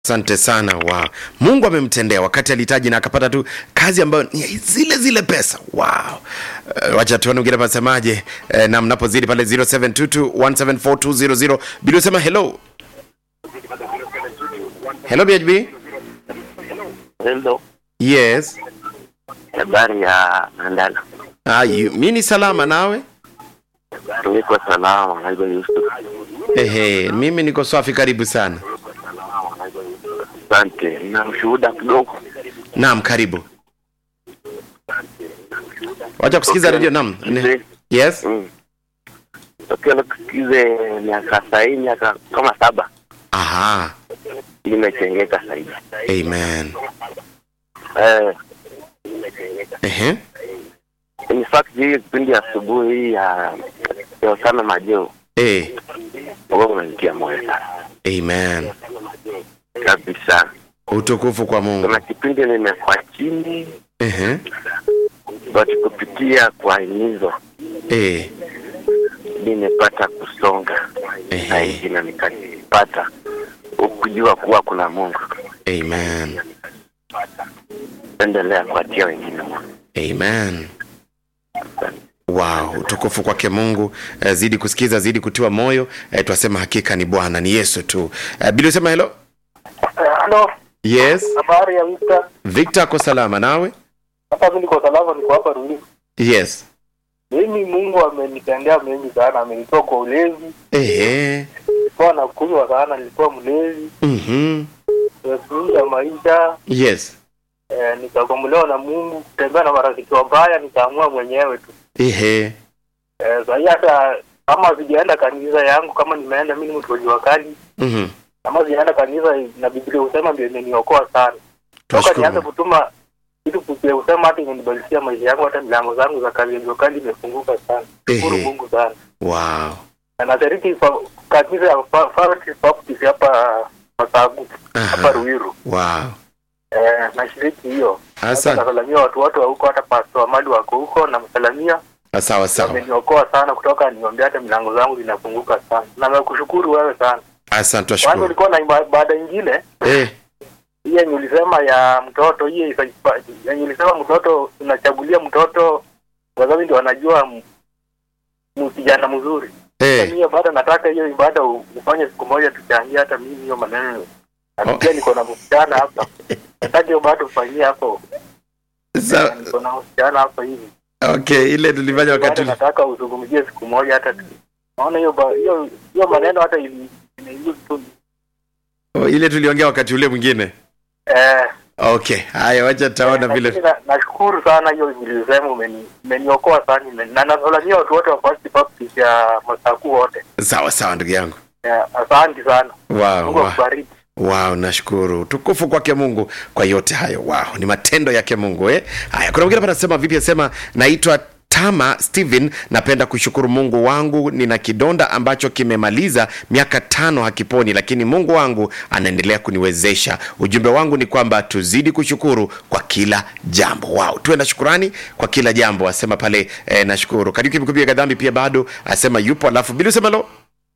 Asante sana wow. Mungu amemtendea wakati alihitaji na akapata tu kazi ambayo ni zile zile pesa wow. Uh, wacha tuone mwingine pasemaje uh, na mnapozidi pale 0722174200 bila usema hello hello BHB Hello, yes habari ya Andala. ah, you, mi ni salama nawe Niko salama, naitwa Yusuf. ehe mimi niko safi karibu sana Asante. Na ushuhuda kidogo. naam karibu wacha kusikiza redio naam Ne- Mzee, yes mm. Tokea nikusikize miaka sahi miaka kama saba aha imechengeka zaidi. amen Eh, ehe in fact hii kipindi ya asubuhi hii ya ya sana majeo eh wewe unanitia moyo sana amen kabisa. utukufu kwa mungu Kuna kipindi nimekuwa chini ehe but kupitia kwa himizo eh nimepata kusonga Ehe. zaidi na nikajipata kujua kuwa kuna Mungu. amen Endelea kuatia wengine Mungu. amen wow utukufu kwake mungu eh, zidi kusikiza zidi kutiwa moyo eh, twasema hakika ni bwana ni yesu tu eh, bili usema helo Halo, yes habari ya Victor. victor ako salama nawe Hapa mimi niko salama, niko hapa Ruiru. yes Mimi Mungu amenitendea mengi sana, amenitoa kwa ulezi. ehe Nilikuwa nakunywa sana, nilikuwa mlezi, mhm nimekuja maisha yes eh, nikakombolewa na Mungu, kutembea na marafiki wabaya, nikaamua mwenyewe tu. ehe Eh, sahii hata kama sijaenda kanisa yangu, kama nimeenda mimi ni mtu wa jua kali, mhm kama sijaenda kanisa na Biblia husema ndio imeniokoa sana. Toka nianze twashukuru kutuma kitu Biblia husema hata imenibadilishia maisha yangu, hata milango zangu za kazi ya jua kali imefunguka sana. Shukuru Ehe. Mungu sana. wow Na nashiriki fa- kanisa ya Fa- Faith Baptist hapa Masagu hapa Aha. Ruiru. wow Eh, nashiriki hiyo. Hata asante nasalamia watu wote wa huko, hata pastor Amadi wako huko, namsalamia. sawa sawa Ameniokoa sana kutoka niombea, hata milango zangu zinafunguka sana. Na nakushukuru wewe sana. asante Kwanza twashukuru ulikuwa na iba- ibada ingine eh hii yenye ulisema ya mtoto, hii isa- yenye ulisema mtoto unachagulia mtoto wazazi ndio wanajua m- m- kijana mzuri. eh hiyo bado nataka hiyo ibada u- ufanye siku moja tuchangie hata mimi hiyo maneno na Oh. pia niko na msichana hapa nataka hiyo bado ufanyie hapo sa, niko na msichana hapa hivi okay ile tulifanya wakati bado nataka uzungumzie siku moja hata tu naona hiyo ba- hiyo hiyo maneno hata ili- inaingia tu oh, ile tuliongea wakati ule mwingine eh okay haya wacha taona lakini vile na- nashukuru sana hiyo nilisema umeni- umeniokoa sana imeni- na nasalamia watu wote wa First Baptist ya Masaku wote sawa sawa ndugu yangu Eh, asante sana wow, Mungu wow. akubariki wow nashukuru tukufu kwake mungu kwa yote hayo wow ni matendo yake mungu eh? haya kuna mwingine panasema vipi asema naitwa tama stephen napenda kushukuru mungu wangu nina kidonda ambacho kimemaliza miaka tano hakiponi lakini mungu wangu anaendelea kuniwezesha ujumbe wangu ni kwamba tuzidi kushukuru kwa kila jambo wow tuwe na shukurani kwa kila jambo asema pale eh, nashukuru kariuki mkupiga dhambi pia bado asema yupo alafu bili usema lo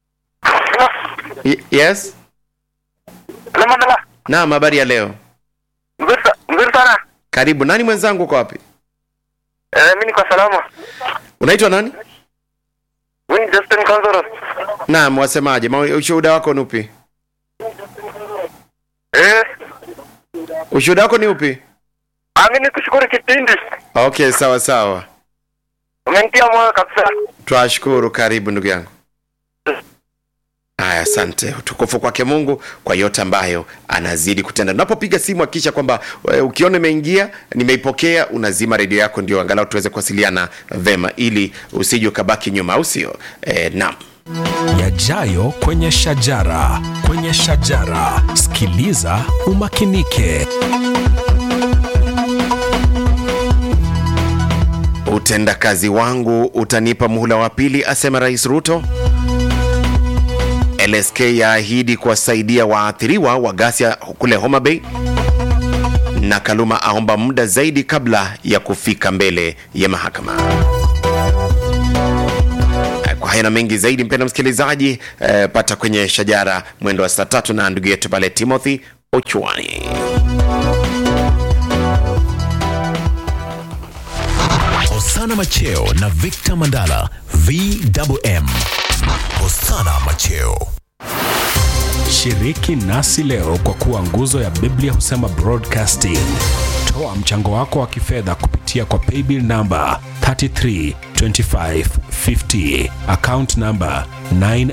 Y- yes Mandala, naam habari ya leo mzuri sa- mzuri sana. karibu nani mwenzangu uko wapi Eh, mimi niko salama. unaitwa nani Mimi ni Justin Kanzoro. naam wasemaje Ma- ushuhuda wako ni upi Eh, ushuhuda wako ni upi ah, mimi nikushukuru kipindi. okay sawa sawa Umenitia moyo kabisa. twashukuru karibu ndugu yangu haya asante utukufu kwake mungu kwa yote ambayo anazidi kutenda unapopiga simu hakikisha kwamba eh, ukiona imeingia nimeipokea unazima redio yako ndio angalau tuweze kuwasiliana vema ili usije ukabaki nyuma au sio eh, naam yajayo kwenye shajara kwenye shajara sikiliza umakinike utendakazi wangu utanipa muhula wa pili asema rais ruto lsk yaahidi kuwasaidia waathiriwa wa ghasia kule homa bay na kaluma aomba muda zaidi kabla ya kufika mbele ya mahakama kwa haya na mengi zaidi mpenda msikilizaji eh, pata kwenye shajara mwendo wa saa tatu na ndugu yetu pale timothy Ochwani. Hosana Macheo na Victor Mandala VMM. Hosana Macheo. Shiriki nasi leo kwa kuwa nguzo ya Biblia husema broadcasting. Toa mchango wako wa kifedha kupitia kwa paybill namba 332550 account namba 9